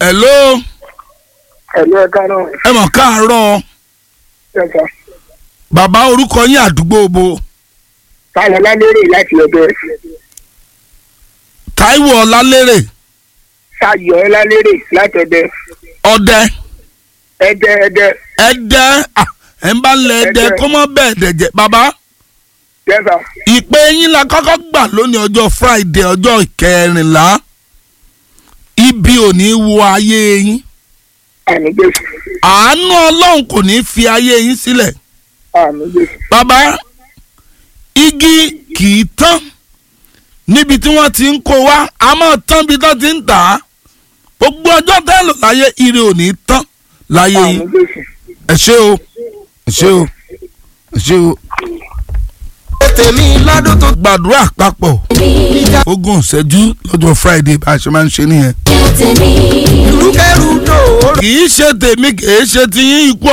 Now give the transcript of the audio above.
hello ẹ̀lú ẹ̀ka náà ẹ mọ̀ káàárọ̀ ẹ̀ka bàbá orúkọ yín àdúgbò bo táwọn lálérè láti ọ̀dọ̀ ẹ̀ Táíwò Ọlálérè ṣáàyọ̀ lálérè láti ọ̀dọ̀ ẹ̀ ọdẹ ẹ̀dẹ̀ ẹ̀dẹ̀ ẹdẹ ah, ẹ ń bá lẹ ẹdẹ Ẹdẹ. kó mọ bẹ́ẹ̀ dẹjẹ bàbá jẹ́sà ìpè yín la kọ́kọ́ gbà lónìí ọjọ́ Friday ọjọ́ ìkẹrìnlá ibi ò ní wo ayé yín àmì jésù àánú Ọlọ́run kò ní fi ayé yín sílẹ̀ àmì jésù bàbá igi kì í tán níbi tí wọ́n ti ń kó wá a máa tán bí tó ti ń tà á gbogbo ọjọ́ tẹ́ lò láyé ire ò ní tán láyé àmì yín jésù ẹ ṣé o ẹ ṣé o ẹ ṣé o. tèmi lọ́dún tó gbàdúrà papọ̀ ogún ìṣẹ́jú lọ́jọ́ Friday bá a ṣe máa ń ṣe nìyẹn. rúkẹ́rú dòó kì í ṣe tèmi kì í ṣe tiyín ikú